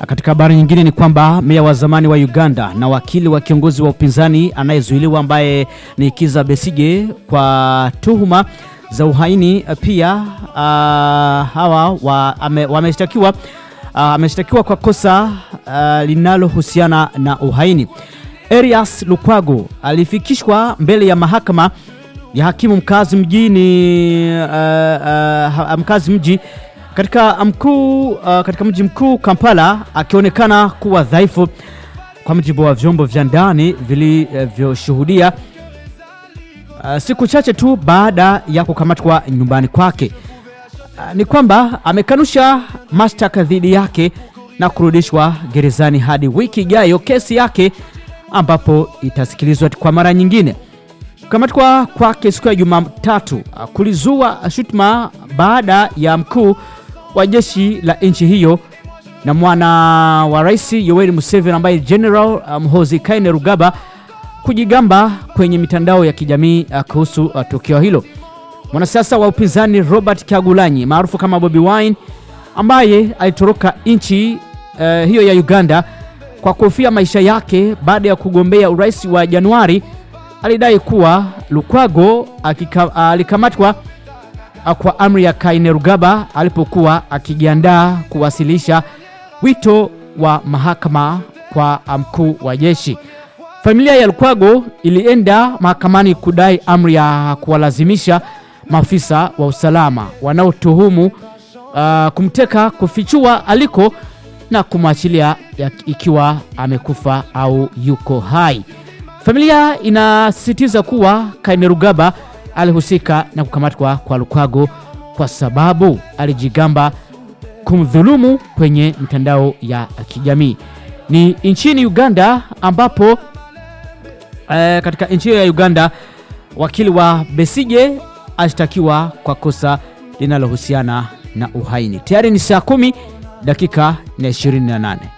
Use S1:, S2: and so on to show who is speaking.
S1: Katika habari nyingine ni kwamba meya wa zamani wa Uganda na wakili wa kiongozi wa upinzani anayezuiliwa ambaye ni Kiza Besige kwa tuhuma za uhaini pia uh, hawa wa, ame, wameshtakiwa uh, ameshtakiwa kwa kosa uh, linalohusiana na uhaini. Erias Lukwago alifikishwa mbele ya mahakama ya hakimu mkazi mjini uh, uh, mkazi mji katika mkuu uh, katika mji mkuu Kampala akionekana kuwa dhaifu kwa mujibu wa vyombo vya ndani vilivyoshuhudia uh, siku chache tu baada ya kukamatwa nyumbani kwake. Uh, ni kwamba amekanusha mashtaka dhidi yake na kurudishwa gerezani hadi wiki ijayo kesi yake ambapo itasikilizwa kwa mara nyingine. Kukamatwa kwake siku ya Jumatatu uh, kulizua shutuma baada ya mkuu wa jeshi la nchi hiyo na mwana wa rais Yoweri Museveni ambaye General Muhoozi Kainerugaba kujigamba kwenye mitandao ya kijamii uh, kuhusu uh, tukio hilo. Mwanasiasa wa upinzani Robert Kyagulanyi maarufu kama Bobi Wine ambaye alitoroka nchi uh, hiyo ya Uganda kwa kuhofia maisha yake baada ya kugombea urais wa Januari alidai kuwa Lukwago akika, alikamatwa kwa amri ya Kainerugaba alipokuwa akijiandaa kuwasilisha wito wa mahakama kwa mkuu wa jeshi. Familia ya Lukwago ilienda mahakamani kudai amri ya kuwalazimisha maafisa wa usalama wanaotuhumu uh, kumteka kufichua aliko na kumwachilia ikiwa amekufa au yuko hai. Familia inasisitiza kuwa Kainerugaba alihusika na kukamatwa kwa Lukwago kwa sababu alijigamba kumdhulumu kwenye mitandao ya kijamii. Ni nchini Uganda ambapo eh, katika nchi hiyo ya Uganda wakili wa Besije ashtakiwa kwa kosa linalohusiana na uhaini. Tayari ni saa kumi dakika na 28.